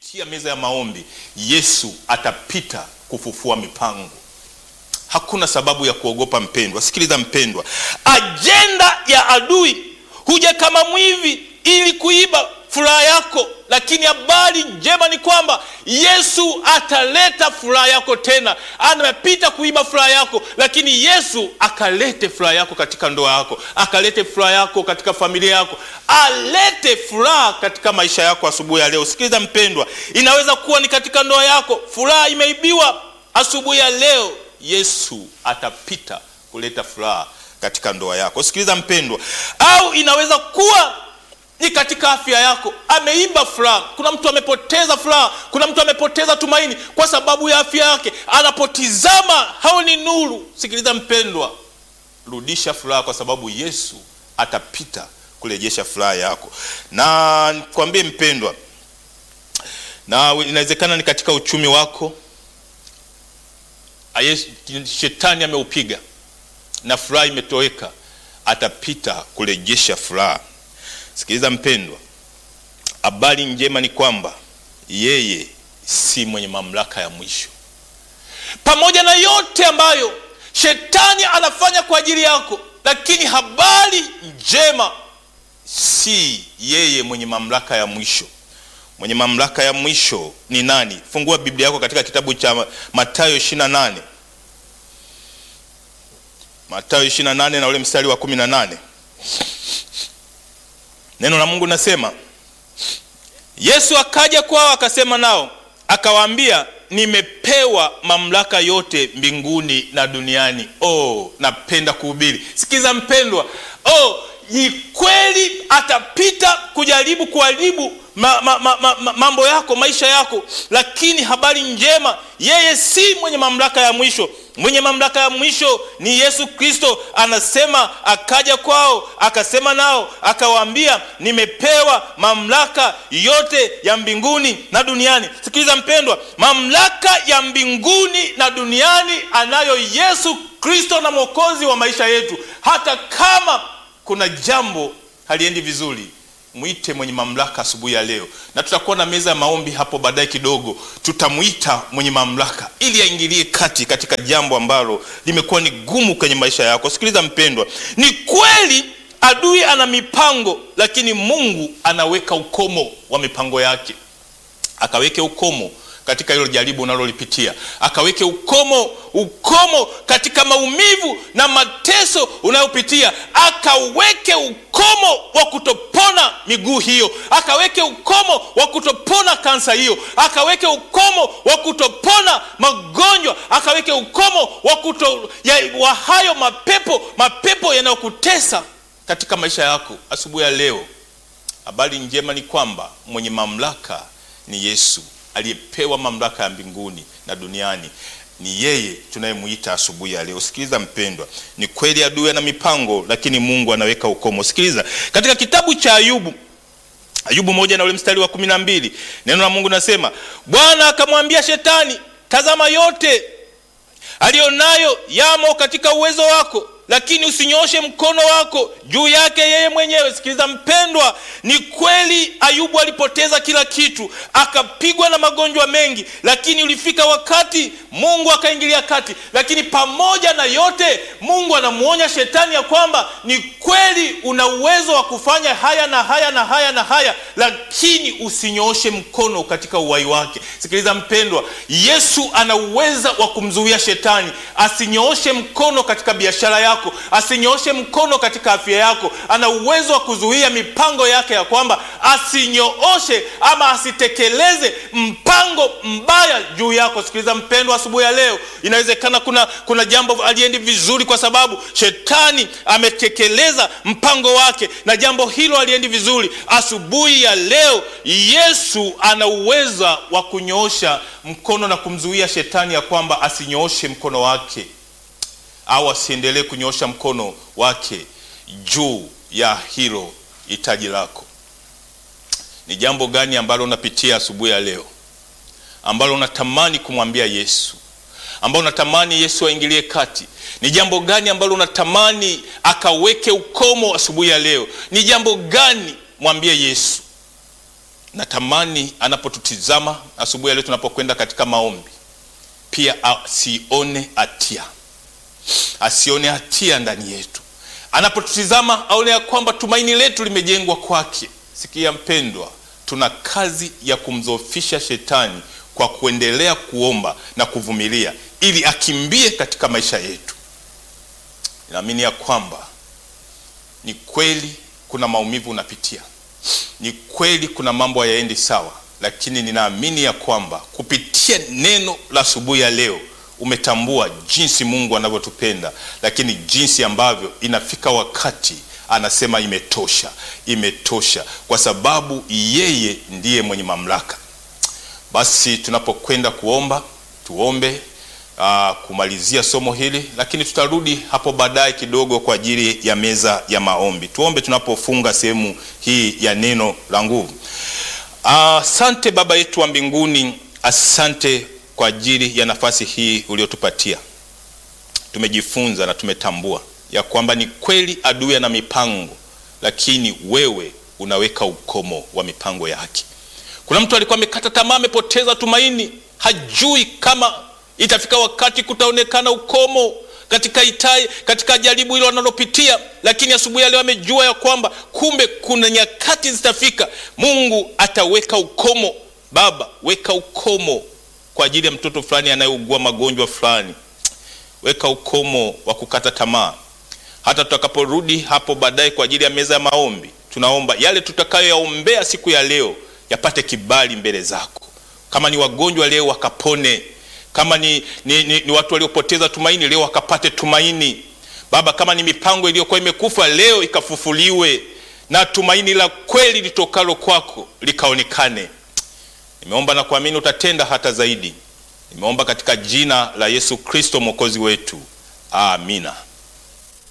kupitia meza ya maombi Yesu atapita kufufua mipango. Hakuna sababu ya kuogopa mpendwa. Sikiliza mpendwa, ajenda ya adui huja kama mwivi ili kuiba furaha yako, lakini habari njema ni kwamba Yesu ataleta furaha yako tena. Amepita kuiba furaha yako, lakini Yesu akalete furaha yako katika ndoa yako, akalete furaha yako katika familia yako, alete furaha katika maisha yako asubuhi ya leo. Sikiliza mpendwa, inaweza kuwa ni katika ndoa yako furaha imeibiwa. Asubuhi ya leo Yesu atapita kuleta furaha katika ndoa yako. Sikiliza mpendwa, au inaweza kuwa ni katika afya yako, ameiba furaha. Kuna mtu amepoteza furaha, kuna mtu amepoteza tumaini kwa sababu ya afya yake, anapotizama haoni nuru. Sikiliza mpendwa, rudisha furaha, kwa sababu Yesu atapita kurejesha furaha yako. Na nikwambie mpendwa, na inawezekana ni katika uchumi wako, shetani ameupiga na furaha imetoweka, atapita kurejesha furaha. Sikiliza mpendwa, habari njema ni kwamba yeye si mwenye mamlaka ya mwisho. Pamoja na yote ambayo shetani anafanya kwa ajili yako, lakini habari njema, si yeye mwenye mamlaka ya mwisho. Mwenye mamlaka ya mwisho ni nani? Fungua Biblia yako katika kitabu cha Mathayo 28, Mathayo 28 na ule mstari wa 18. Neno la Mungu nasema, Yesu akaja kwao akasema nao akawaambia, nimepewa mamlaka yote mbinguni na duniani. Oh, napenda kuhubiri. Sikiza mpendwa, oh, ni kweli atapita kujaribu kuharibu ma, ma, ma, ma, mambo yako, maisha yako, lakini habari njema, yeye si mwenye mamlaka ya mwisho. Mwenye mamlaka ya mwisho ni Yesu Kristo. Anasema akaja kwao akasema nao akawaambia, nimepewa mamlaka yote ya mbinguni na duniani. Sikiliza mpendwa, mamlaka ya mbinguni na duniani anayo Yesu Kristo na mwokozi wa maisha yetu. Hata kama kuna jambo haliendi vizuri mwite mwenye mamlaka asubuhi ya leo, na tutakuwa na meza ya maombi hapo baadaye kidogo. Tutamwita mwenye mamlaka ili aingilie kati katika jambo ambalo limekuwa ni gumu kwenye maisha yako. Sikiliza mpendwa, ni kweli adui ana mipango, lakini Mungu anaweka ukomo wa mipango yake. Akaweke ukomo katika hilo jaribu unalolipitia, akaweke ukomo ukomo katika maumivu na mateso unayopitia, akaweke ukomo wa kutopona miguu hiyo, akaweke ukomo wa kutopona kansa hiyo, akaweke ukomo wa kutopona magonjwa, akaweke ukomo wa kuto ya, wa hayo mapepo mapepo yanayokutesa katika maisha yako. Asubuhi ya leo, habari njema ni kwamba mwenye mamlaka ni Yesu aliyepewa mamlaka ya mbinguni na duniani. Ni yeye tunayemwita asubuhi ya leo. Sikiliza mpendwa, ni kweli adui ana mipango, lakini Mungu anaweka ukomo. Sikiliza katika kitabu cha Ayubu, Ayubu moja na ule mstari wa kumi na mbili neno la Mungu nasema, Bwana akamwambia Shetani, tazama yote aliyonayo yamo katika uwezo wako lakini usinyoshe mkono wako juu yake yeye mwenyewe. Sikiliza mpendwa, ni kweli Ayubu alipoteza kila kitu, akapigwa na magonjwa mengi, lakini ulifika wakati Mungu akaingilia kati. Lakini pamoja na yote, Mungu anamwonya shetani ya kwamba ni kweli una uwezo wa kufanya haya na haya na haya na haya, lakini usinyooshe mkono katika uwai wake. Sikiliza mpendwa, Yesu ana uweza wa kumzuia shetani asinyooshe mkono katika biashara yako asinyooshe mkono katika afya yako. Ana uwezo wa kuzuia mipango yake ya kwamba asinyooshe ama asitekeleze mpango mbaya juu yako. Sikiliza mpendwa, asubuhi ya leo inawezekana kuna, kuna jambo aliendi vizuri kwa sababu shetani ametekeleza mpango wake na jambo hilo aliendi vizuri. Asubuhi ya leo Yesu ana uwezo wa kunyoosha mkono na kumzuia shetani ya kwamba asinyooshe mkono wake au asiendelee kunyoosha mkono wake juu ya hilo hitaji lako. Ni jambo gani ambalo unapitia asubuhi ya leo, ambalo unatamani kumwambia Yesu, ambalo unatamani Yesu aingilie kati? Ni jambo gani ambalo unatamani akaweke ukomo asubuhi ya leo? Ni jambo gani? Mwambie Yesu. natamani anapotutizama asubuhi ya leo tunapokwenda katika maombi, pia asione hatia, asione hatia ndani yetu. Anapotutizama aone ya kwamba tumaini letu limejengwa kwake. Sikia mpendwa, tuna kazi ya kumdhoofisha shetani kwa kuendelea kuomba na kuvumilia, ili akimbie katika maisha yetu. Naamini ya kwamba ni kweli kuna maumivu unapitia, ni kweli kuna mambo hayaendi sawa, lakini ninaamini ya kwamba kupitia neno la asubuhi ya leo umetambua jinsi Mungu anavyotupenda, lakini jinsi ambavyo inafika wakati anasema imetosha, imetosha, kwa sababu yeye ndiye mwenye mamlaka. Basi tunapokwenda kuomba, tuombe aa, kumalizia somo hili, lakini tutarudi hapo baadaye kidogo kwa ajili ya meza ya maombi. Tuombe tunapofunga sehemu hii ya neno la nguvu. Asante Baba yetu wa mbinguni, asante kwa ajili ya nafasi hii uliotupatia. Tumejifunza na tumetambua ya kwamba ni kweli adui ana mipango, lakini wewe unaweka ukomo wa mipango yake. Kuna mtu alikuwa amekata tamaa, amepoteza tumaini, hajui kama itafika wakati kutaonekana ukomo katika itai, katika jaribu hilo wanalopitia, lakini asubuhi ya leo amejua ya kwamba kumbe kuna nyakati zitafika, Mungu ataweka ukomo. Baba, weka ukomo kwa ajili ya mtoto fulani anayeugua magonjwa fulani, weka ukomo wa kukata tamaa. Hata tutakaporudi hapo baadaye kwa ajili ya meza ya maombi, tunaomba yale tutakayoyaombea siku ya leo yapate kibali mbele zako. Kama ni wagonjwa leo wakapone, kama ni, ni, ni, ni watu waliopoteza tumaini leo wakapate tumaini. Baba, kama ni mipango iliyokuwa imekufa leo ikafufuliwe, na tumaini la kweli litokalo kwako likaonekane. Nimeomba na kuamini utatenda hata zaidi. Nimeomba katika jina la Yesu Kristo mwokozi wetu, amina.